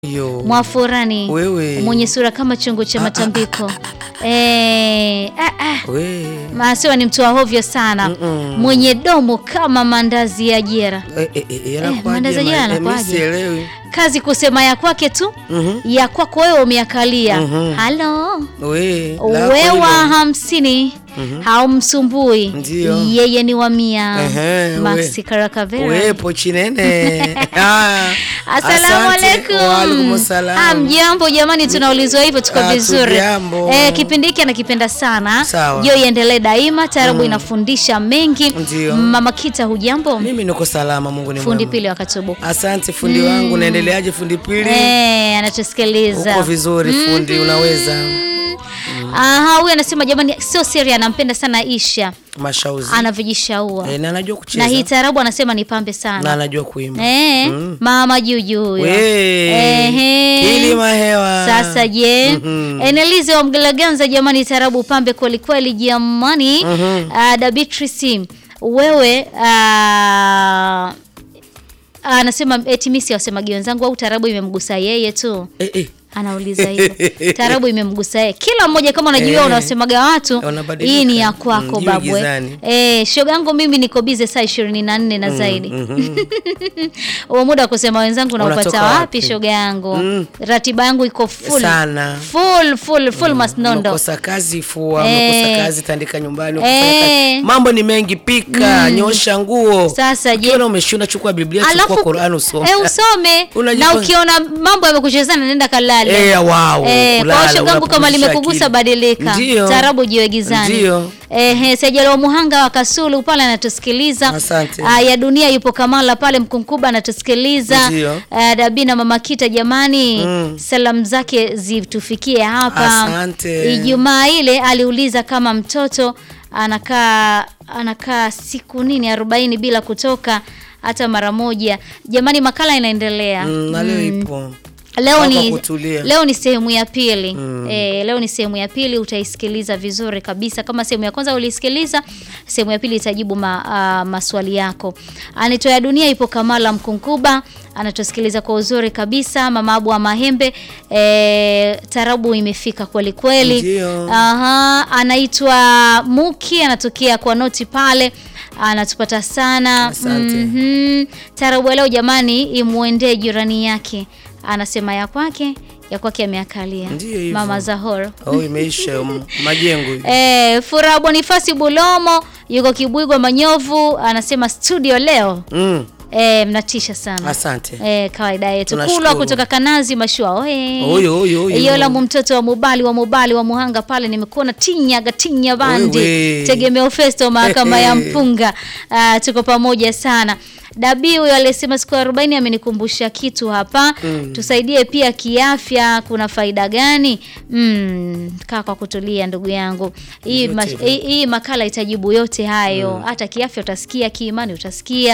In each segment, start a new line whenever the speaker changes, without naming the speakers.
Yo.
Mwafurani
Wewe.
mwenye sura kama chungu cha matambiko eh, ah, ah.
We.
Maasiwa ni mtu wa hovyo sana
Mm-mm.
mwenye domo kama mandazi ya jera.
Eh, eh, eh, yanakuwaje,
mandazi
ma-
jana
eh,
yanakuwaje?
mi sielewi.
Kazi kusema ya kwake tu
Mhm.
ya kwako wewe umeakalia.
Mhm.
Halo
We. lako
wewa
hilo.
hamsini haumsumbui
Ndio.
yeye ni wa mia.
Ehe,
Maxi
we.
Karakavera.
Wepo chinene. Ah,
Asalamu
asante.
alaikum.
Waalaikum salam.
Ah, mjambo jamani, tunaulizwa hivyo tuko
Ah,
vizuri.
tujambo.
Eh, kipindi hiki anakipenda sana.
Sawa.
Jo iendelee daima, taarabu inafundisha mengi.
Ndio.
Mama Kita hujambo?
Mimi niko salama, Mungu ni
Fundi
mwema.
pili wa Katubu.
Asante fundi wangu, naendeleaje fundi pili?
Eh, anatusikiliza.
Uko vizuri fundi, unaweza.
Aha, huyu anasema jamani, sio siri, anampenda sana Isha,
Mashauzi.
anavijishaua
Eh, na anajua
na
kucheza.
hii taarabu anasema ni pambe
na
sana.
anajua kuimba.
Eh, mama Juju huyo. Ehe.
Kilima hewa.
Sasa je,
Mhm.
Enelize wa Mgalaganza, jamani, tarabu pambe kweli kweli, jamani. Ah, da Beatrice, wewe ah, anasema eti mimi siwasemagi wenzangu au tarabu imemgusa yeye tu.
Eh, eh.
Anauliza hivyo. Tarabu imemgusa yeye. Kila mmoja kama unajua
Eh.
unawasemaga watu,
Wanabadilika.
hii ni ya
Mm,
kwako
jiwe
babwe.
gizani.
Eh, shoga yangu mimi niko bize saa 24 na zaidi. Huo muda wa kusema wenzangu naupata
Unatoka
wapi
wapi?
shoga yangu?
Mm.
Ratiba yangu iko full.
Sana.
Full full full masnondo.
Umekosa kazi fua,
Eh.
umekosa kazi tandika nyumbani,
Eh.
ukifanya kazi. Mambo ni mengi, pika, nyosha nguo.
Sasa je,
Ukiona umeshuna chukua Biblia, chukua Qur'an usome.
eh, usome
Unajipa-
na ukiona mambo yamekuchezana nenda kalale.
Eh, wow.
Eh,
kulala,
kwa shogangu kama
unapumzisha
limekugusa
akili.
badilika.
Ndio.
Tarabu jiwe gizani.
Ndio.
Eh, Sejalo Muhanga wa Kasulu pale anatusikiliza.
Asante.
Ah, ya dunia yupo Kamala pale Mkunkuba anatusikiliza.
Ndio.
Ah, Dabina Mama Kita jamani,
Mm.
salamu zake zitufikie hapa.
Asante.
Ijumaa ile aliuliza kama mtoto anakaa anakaa siku nini 40 bila kutoka hata mara moja. Jamani, makala inaendelea.
Mm, na leo ipo.
Leo
Kwa
ni
kutulia.
leo ni sehemu ya pili eh, leo ni sehemu ya pili, utaisikiliza vizuri kabisa. Kama sehemu ya kwanza ulisikiliza, sehemu ya pili itajibu ma, ah, maswali yako. Anitoa dunia ipo Kamala Mkunkuba anatusikiliza kwa uzuri kabisa. Mama Abu wa Mahembe eh, tarabu imefika kweli kweli.
Ndio.
Aha, anaitwa Muki anatokea kwa noti pale anatupata sana.
Asante.
Mhm. Tarabu ya leo jamani, imwendee jirani yake, anasema ya kwake ya kwake ameakalia.
Ndio hivyo.
Mama Zahor.
Oh, imeisha um, majengo hivi.
Eh, Furaha Bonifasi Bulomo yuko Kibwigwa Manyovu anasema studio leo
Mm,
eh, mnatisha sana.
asante.
Eh, kawaida yetu.
Tunashukuru.
Kulwa kutoka Kanazi Mashua. Oe.
Huyo, huyo, huyo.
Yolamu mtoto wa Mubali wa Mubali wa Muhanga pale nimekuona tinyaga tinya bandi.
Wewe.
Tegemeo Festo mahakama ya Mpunga. Ah, tuko pamoja sana. Dabi huyo aliyesema siku ya 40 amenikumbusha kitu hapa. Tusaidie pia kiafya, kuna faida gani? Mm, kaa kwa kutulia ndugu yangu. Hii
Yote
ma,
hivyo.
hii, hii makala itajibu yote hayo. Hata kiafya utasikia, kiimani utasikia.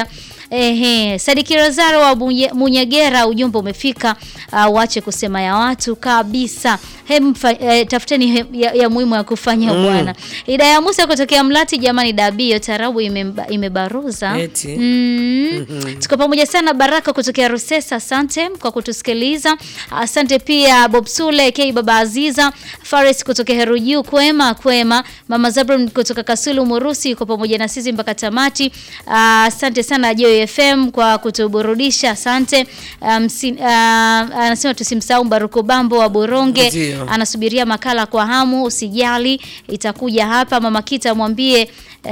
Ehe, Sadiki Razaro wa Munye- Munyegera, ujumbe umefika. Uh, wache kusema ya watu kabisa. Hem, fa- eh, tafuteni he, ya, ya muhimu ya kufanya bwana. Idaya Musa kutokea Mlati, jamani, dabio tarabu imemba- imebaruza.
Eti.
Mm. Tuko pamoja sana. Baraka kutokea Rusesa, asante kwa kutusikiliza. Asante pia Bob Sule K Baba Aziza, Faris kutokea Heruju, kwema kwema. Mama Zabron kutoka Kasulu Murusi yuko pamoja na sisi mpaka tamati. Ah, Asante sana Joy FM kwa kutuburudisha, asante. Um, si, ah, anasema tusimsahau Baruko Bambo wa Boronge,
Ndio.
anasubiria makala kwa hamu, usijali itakuja hapa. Mama Kita mwambie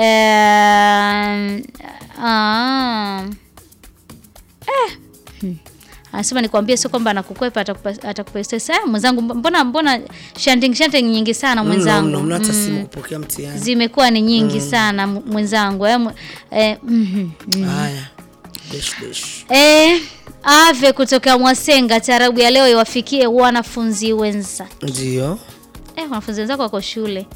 eh, ah, eh, hmm. Anasema nikwambie, sio kwamba anakukwepa atakupa atakupa stress. Eh, mwenzangu, mbona mbona shanting shanting nyingi sana mwenzangu.
Mno, mno, hata
Mm.
simu kupokea mtihani.
Zimekuwa ni nyingi sana m- mwenzangu. Eh, mw- eh, mhm, mhm.
Haya. Desh, desh.
Eh, Ave kutoka Mwasenga, tarabu ya leo iwafikie wanafunzi wenza.
Ndio.
Eh, wanafunzi wenzako wako shule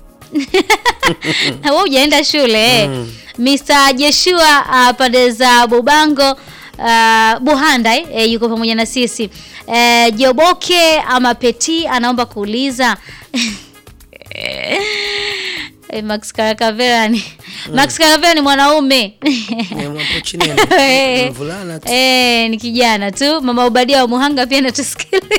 na wewe hujaenda shule eh. Mr. Jeshua uh, pande za Bubango uh, Buhanda eh, eh, yuko pamoja na sisi eh, Joboke ama Peti anaomba kuuliza eh, Max Karakavera ni Max Karavea ni mwanaume
Ni mwapo chini ni
Eh.
mvulana tu.
Eh, ni kijana tu. Mama Ubadia wa Muhanga pia natusikiliza.